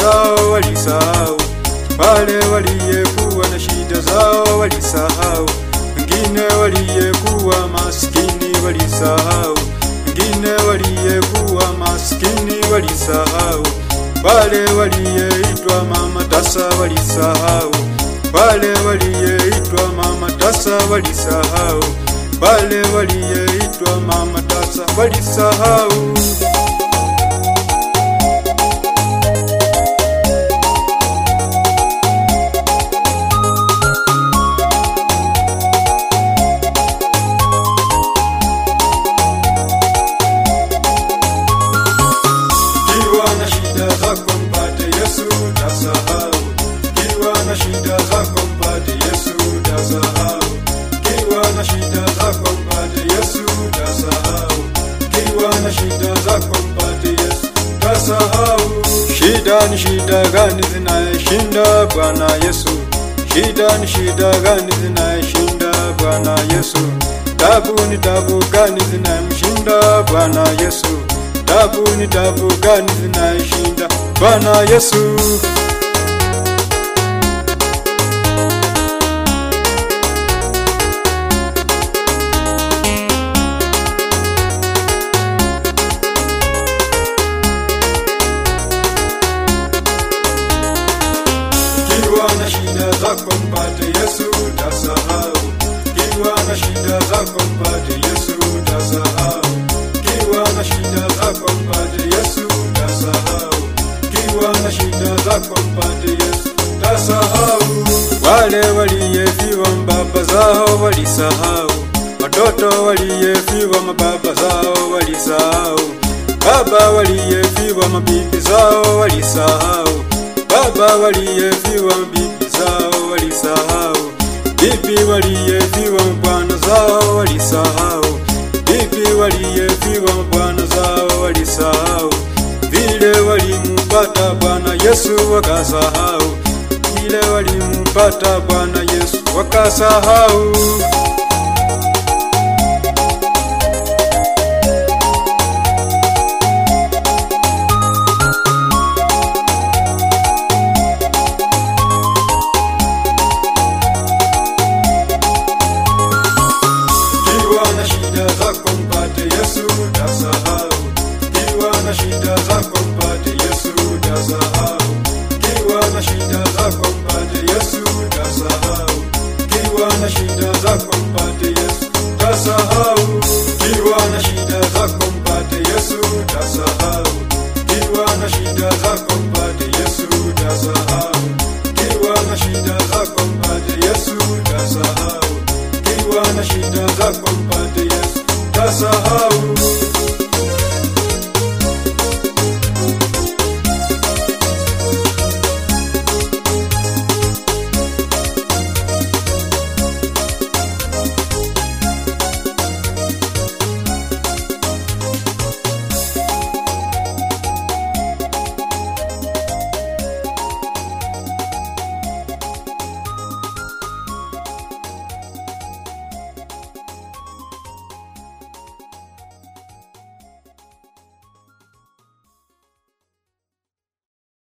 zao walisahau, wale waliyekuwa na shida zao walisahau, wengine waliyekuwa maskini walisahau, wengine waliyekuwa maskini walisahau, wale waliyeitwa mama tasa walisahau, wale waliyeitwa mama tasa walisahau, wale waliyeitwa mama tasa walisahau. Kiwa na shida zako mpate Yesu utasahau. Kiwa na shida zako mpate Yesu utasahau. Kiwa na shida zako mpate Yesu utasahau. Kiwa na shida zako mpate Yesu utasahau. Shida ni shida gani zinayeshinda Bwana Yesu? Shida ni shida gani zinayeshinda Bwana Yesu? Tabu ni tabu gani zinayemshinda Bwana Yesu? Tabu ni tabu gani zinaishinda Bwana Yesu? Kiwa na shida zako mpate Yesu utasahau. Kiwa na shida zako mpate Yesu utasahau. Kiwa na shida zako mpate Yesu utasahau. Kiwa na shida zako mpate Yesu utasahau. Wale waliyefiwa baba zao walisahau, watoto waliyefiwa mababa zao walisahau, baba waliyefiwa mabibi zao walisahau, baba waliyefiwa bibi zao walisahau, bibi waliyefiwa bwana zao walisahau, bibi waliyefiwa bwana zao walisahau, vile walimpata Bwana Yesu wakasahau, vile walimpata Bwana Yesu wakasahau. Kiwa na shida zako mpate Yesu utasahau. Kiwa na shida zako mpate Yesu utasahau. Kiwa na shida zako mpate Yesu utasahau. Kiwa na shida zako mpate Yesu utasahau. Kiwa na shida zako mpate Yesu utasahau. Kiwa na shida zako mpate Yesu utasahau. Kiwa na shida zako mpate Yesu utasahau. Kiwa na shida zako mpate Yesu utasahau.